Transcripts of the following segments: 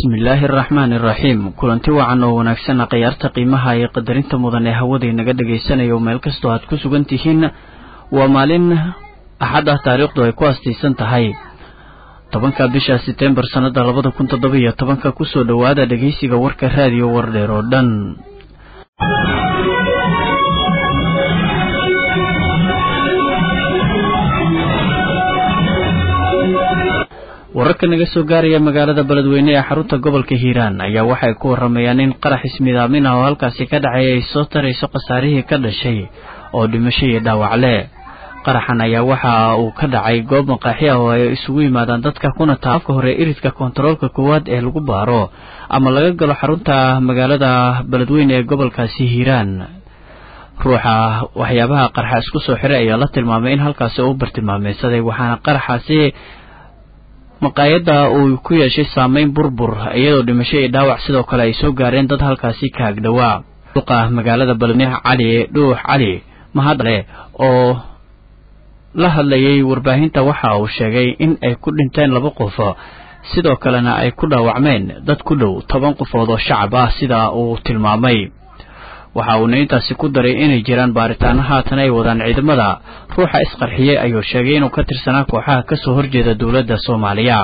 bismillaahi araxmaani iraxiim kulanti wacan oo wanaagsanna khiyaarta qiimaha iyo qadarinta mudan ee hawada inaga dhagaysanayo meel kastoo aad ku sugan tihiin waa maalin axad ah taariikhdu ay ku aastaysan tahay tobanka bisha setembar sannada labada kun toddoba iyo tobanka kusoo dhowaada dhegaysiga warka raadiyo wardheer oo dhan wararka naga soo gaaraya magaalada beledweyne ee xarunta gobolka hiiraan ayaa waxay ku waramayaan in qarax ismidaamin ah oo halkaasi ka dhacay ay soo tarayso khasaarihii ka dhashay oo dhimasho iyo dhaawacle qaraxan ayaa waxa uu ka dhacay goob maqaaxi ah oo ay isugu yimaadaan dadka kuna taa afka hore iridka kontaroolka koowaad ee lagu baaro ama laga galo xarunta magaalada beledweyne ee gobolkaasi hiiraan ruuxa waxyaabaha qaraxa isku soo xiray ayaa la tilmaamay in halkaasi uu bartilmaameysaday waxaana qaraxaasi maqaayadda uu ku yeeshay saameyn burbur iyadoo dhimasho iyo dhaawac sidoo kale ay soo gaareen dad halkaasi ka agdhowaa duqa magaalada beledweyne cali dhuux cali mahadle oo la hadlayay warbaahinta waxa uu sheegay in ay ku dhinteen laba qof sidoo kalena ay ku dhaawacmeen dad ku dhow toban qofood oo shacab ah sida uu tilmaamay waxa uuna intaasi ku daray inay jiraan baaritaano haatan ay wadaan ciidamada ruuxa isqarxiyey ayuu sheegay inuu ka tirsanaa kooxaha kasoo horjeeda dowladda soomaaliya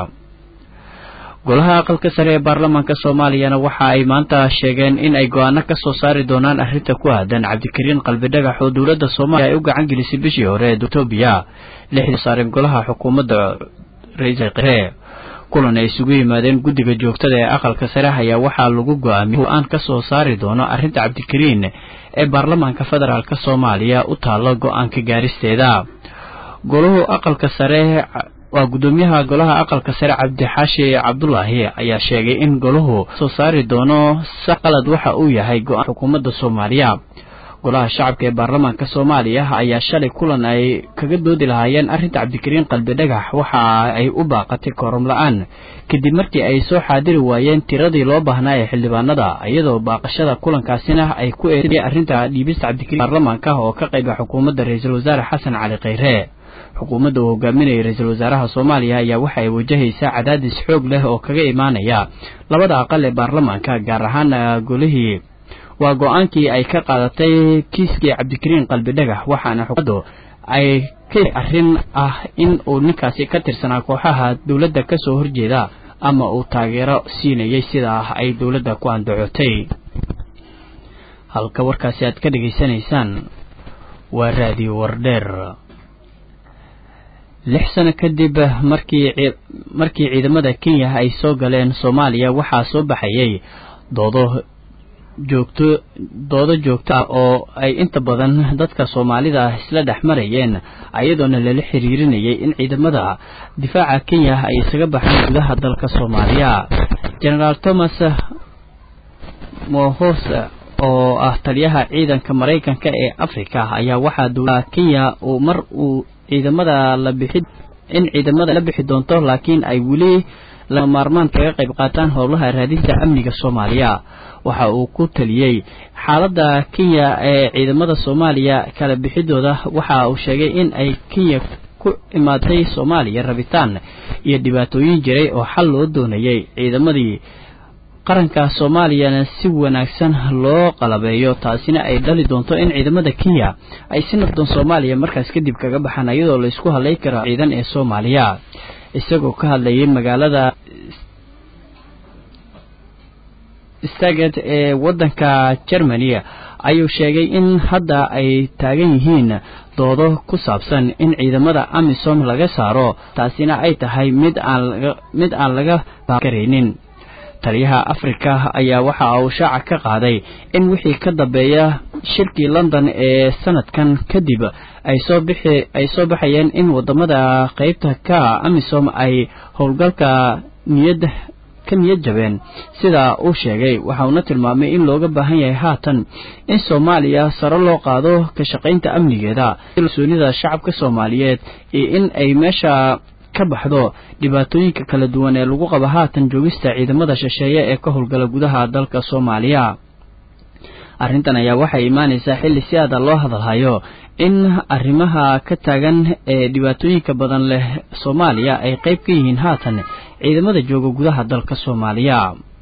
golaha aqalka sare ee baarlamaanka soomaaliyana waxa ay maanta sheegeen in ay go-aano ka soo saari doonaan arrinta ku aadan cabdikariin qalbidhagax oo dowladda soomaaliya ay u gacan gelisay bishii hore ee etoobiya lixdii saareen golaha xukuumadda ra-iisal qire kulan ay isugu yimaadeen guddiga joogtada ee aqalka sare ayaa waxaa lagu go-aamiyey go-aan ka soo saari doono arrinta cabdikariin ee baarlamaanka federaalk soomaaliya u taalo go-aanka gaaristeeda golahu aqalka sare waa guddoomiyaha golaha aqalka sare cabdixaashi cabdulaahi ayaa sheegay in golahu soo saari doono sa qalad waxa uu yahay go-aan xukuumadda soomaaliya golaha shacabka ee baarlamaanka soomaaliya ayaa shalay kulan ay kaga doodi lahaayeen arrinta cabdikariin qalbidhagax waxa ay u baaqatay kooram la-aan kadib markii ay soo xaadiri waayeen tiradii loo baahnaa ee xildhibaanada iyadoo baaqashada kulankaasina ay ku eeday arrinta dhiibista cabdikariin baarlamaanka oo ka qayba xukuumadda ra-iisul wasaare xasan cali khayre xukuumadda uu hogaaminayay ra-iisul wasaaraha soomaaliya ayaa waxa ay wajahaysaa cadaadis xoog leh oo kaga imaanaya labada aqal ee baarlamaanka gaar ahaan golihii waa go-aankii ay ka qaadatay kiiskii cabdikariin qalbidhagax waxaana xukuumaddu ay ka arrin ah in uu ninkaasi ka tirsanaa kooxaha dowladda ka soo horjeeda ama uu taageero siinayay sidaa ay dowladda ku andacotay halka warkaasi aad ka dhegaysanaysaan waa raadiyo wardheer lix sano kadib markii markii ciidamada kenya ay soo galeen soomaaliya waxaa soo baxayay doodo joogto doodo joogto ah oo ay inta badan dadka soomaalida ah isla dhex marayeen ayadoona lala xiriirinayay in ciidamada difaaca kenya ay isaga baxaan gudaha dalka soomaaliya genaraal thomas mohos oo ah taliyaha ciidanka maraykanka ee africa ayaa waxaa dowlada kenya uu mar uu ciidamada la bixi in ciidamada la bixi doonto laakiin ay weli lama maarmaan kaga qayb qaataan howlaha raadinta amniga soomaaliya waxa uu ku taliyey xaaladda kenya ee ciidamada soomaaliya kala bixidooda waxa uu sheegay in ay kenya ku imaatay soomaaliya rabitaan iyo dhibaatooyin jiray oo xal loo doonayay ciidamadii qaranka soomaaliyana si wanaagsan loo qalabeeyo taasina ay dhali doonto in ciidamada kenya ay si nabdoon soomaaliya markaas kadib kaga baxaan iyadoo la isku hadlay karo ciidan ee soomaaliya isagoo ka hadlayay magaalada staget ee waddanka germany ayuu sheegay in hadda ay taagan yihiin doodo ku saabsan in ciidamada amisom laga saaro taasina ay tahay mid aan mid aan laga karaynin taliyaha afrika ayaa waxa uu shaaca ka qaaday in wixii ka dambeeya shirkii london ee sanadkan kadib ay soo bixi ay soo baxayeen in wadamada qeybta ka amisom ay howlgalka niyad ka niyad jabeen sida uu sheegay waxa uuna tilmaamay in looga baahan yahay haatan in soomaaliya sare loo qaado ka shaqaynta amnigeeda kalsoonida shacabka soomaaliyeed iyo in ay meesha ka baxdo dhibaatooyinka kala duwan ee lagu qabo haatan joogista ciidamada shisheeye ee ka howlgala gudaha dalka soomaaliya arrintan ayaa waxay imaanaysaa xilli si aada loo hadalhayo in arrimaha ka taagan ee dhibaatooyinka badan leh soomaaliya ay qayb ka yihiin haatan ciidamada jooga gudaha dalka soomaaliya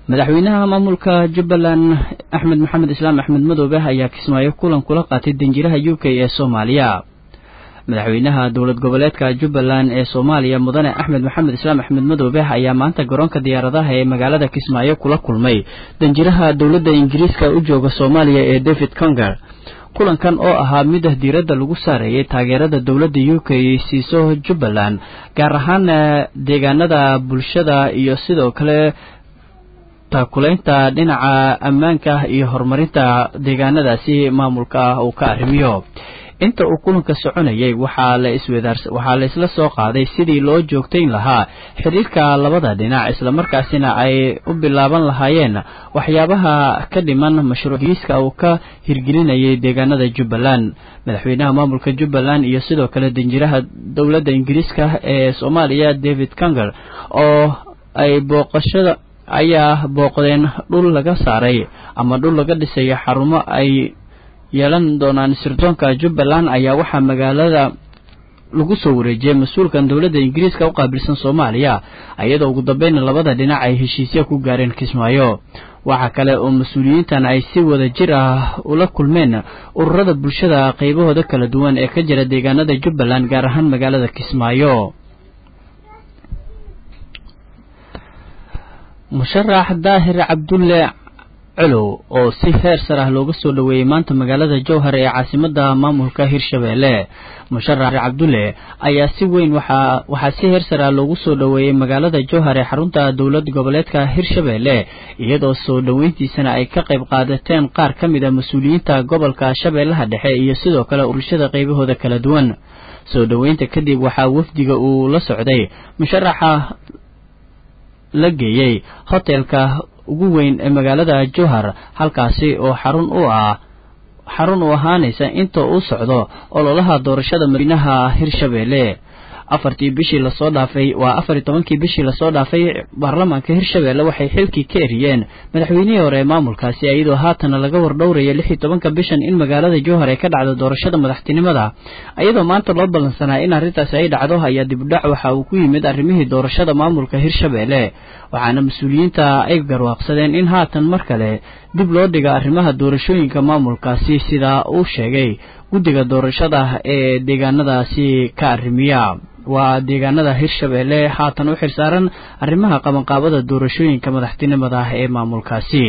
madaxweynaha maamulka jubbaland axmed maxamed islaam axmed madoobe ayaa kismaayo kulan kula qaatay danjiraha u k ee soomaaliya madaxweynaha dowlad goboleedka jubbaland ee soomaaliya mudane axmed maxamed islaam axmed madoobe ayaa maanta garoonka diyaaradaha ee magaalada kismaayo kula kulmay danjiraha dowladda ingiriiska u jooga soomaaliya ee david conger kulankan oo ahaa mid diiradda lagu saareeyay taageerada dowladda u k siiso jubbaland gaar ahaan deegaanada bulshada iyo sidoo kale taakulaynta dhinaca ammaanka iyo horumarinta deegaanadaasi maamulka ah uu ka arrimiyo inta uu kulanka soconayay waxaa la iswadaar waxaa la isla soo qaaday sidii loo joogtayn lahaa xiriirka labada dhinac islamarkaasina ay u bilaaban lahaayeen waxyaabaha ka dhiman mashruuciiska uu ka hirgelinayay deegaanada jubbaland madaxweynaha maamulka jubbaland iyo sidoo kale danjiraha dowladda ingiriiska ee soomaaliya david conger oo ay booqashada ayaa booqdeen dhul laga saaray ama dhul laga dhisayo xarumo ay yeelan doonaan sirdoonka jubbaland ayaa waxaa magaalada lagu soo wareejiyey mas-uulkan dowladda ingiriiska u qaabilsan soomaaliya iyadoo ugu dambeynna labada dhinac ay heshiisya ku gaareen kismaayo waxaa kale oo mas-uuliyiintan ay si wada jir ah ula kulmeen ururada bulshada qaybahooda kala duwan ee ka jira deegaanada jubbaland gaar ahaan magaalada kismaayo musharax daahir cabdulle colow oo si heer sar ah looga soo dhoweeyey maanta magaalada jowhar ee caasimada maamulka hirshabeelle musharax cabdulle ayaa si weyn waxaa waxaa si heer sar ah loogu soo dhoweeyey magaalada jowhar ee xarunta dowlad goboleedka hirshabeelle iyadoo soo dhoweyntiisana ay ka qayb qaadateen qaar ka mid a mas-uuliyiinta gobolka shabeellaha dhexe iyo sidoo kale bulshada qaybahooda kala duwan soo dhoweynta kadib waxaa wafdiga uu la socday musharaxa la geeyey hotelka ugu weyn ee magaalada jowhar halkaasi oo xarun u ah xarun u ahaanaysa inta uu socdo ololaha doorashada madiinaha hirshabeelle afartii bishii lasoo dhaafay waa afar iyo tobankii bishii lasoo dhaafay baarlamaanka hirshabeelle waxay xilkii ka eriyeen madaxweynihii hore ee maamulkaasi iyadoo haatana laga wardhowraya lix iyo tobanka bishan in magaalada jowhar ay ka dhacdo doorashada madaxtinimada iyadoo maanta loo ballansanaa in arrintaasi ay dhacdo ayaa dibudhac waxa uu ku yimid arrimihii doorashada maamulka hirshabeelle waxaana mas-uuliyiinta ay garwaaqsadeen in haatan mar kale dib loo dhiga arrimaha doorashooyinka maamulkaasi sidaa uu sheegay guddiga doorashada ee deegaanadaasi ka arrimiya waa deegaanada hirshabeelle haatan u xilsaaran arrimaha qabanqaabada doorashooyinka madaxtinimada ah ee maamulkaasi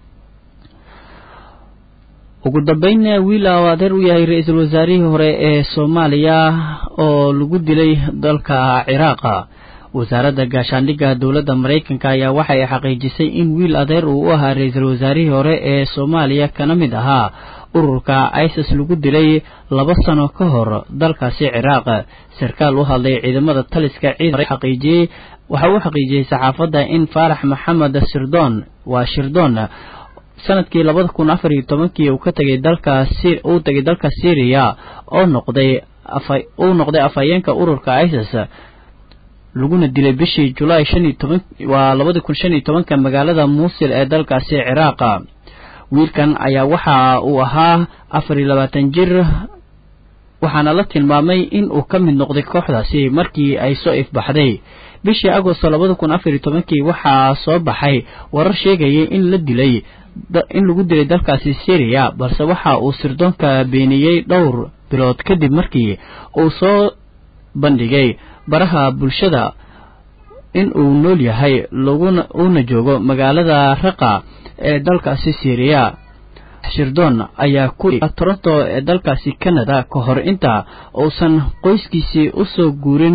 ugu dambeyn wiil oo adeer u yahay ra-iisul wasaarihii hore ee soomaaliya oo lagu dilay dalka ciraaqa wasaaradda gaashaandhigga dowladda maraykanka ayaa waxay xaqiijisay in wiil adeer uu u ahaa ra-iisul wasaarihii hore ee soomaaliya kana mid ahaa ururka isis lagu dilay laba sano ka hor dalkaasi ciraaq sarkaal u hadlay ciidamada taliska ciidan xaqiijiyey waxa uu xaqiijiyey saxaafadda in faarax maxamed sirdoon waa shirdoon sanadkii labada kun afar iyo tobankii uu ka tegay dalka uu tegay dalka syriya oo noqday uu noqday afhayeenka ururka isis laguna dilay bishii julaay shan iyo toban waa labada kun shan iyo tobanka magaalada muusil ee dalkaasi ciraaqa wiilkan ayaa waxa uu ahaa afar iyo labaatan jir waxaana la tilmaamay in uu ka mid noqday kooxdaasi markii ay soo ifbaxday bishii agosto labada kun afar iyo tobankii waxaa soo baxay warar sheegayay in la dilay in lagu dilay dalkaasi syriya balse waxa uu sirdoonka beeniyey dhowr bilood kadib markii uu soo bandhigay baraha bulshada in uu nool yahay laguna uuna joogo magaalada raqa ee dalkaasi syriya shirdoon ayaa ku toronto ee dalkaasi canada ka hor inta uusan qoyskiisii u soo guurin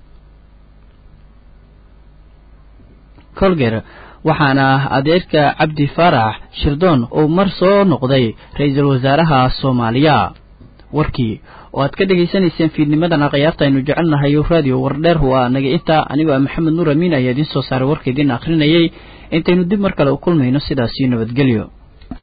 colger waxaana adeerka cabdi faarax shirdoon uu mar soo noqday ra-iisul wasaaraha soomaaliya warkii oo aad ka dhegaysanayseen fiidnimadan akhyaarta aynu jecelnahay raadiyo wardheer waa naga inta anigoo ah maxamed nuur amiin ayaa idiin soo saaray warka idiin akhrinayay intaynu dib mar kale u kulmayno sidaasii nabadgelyo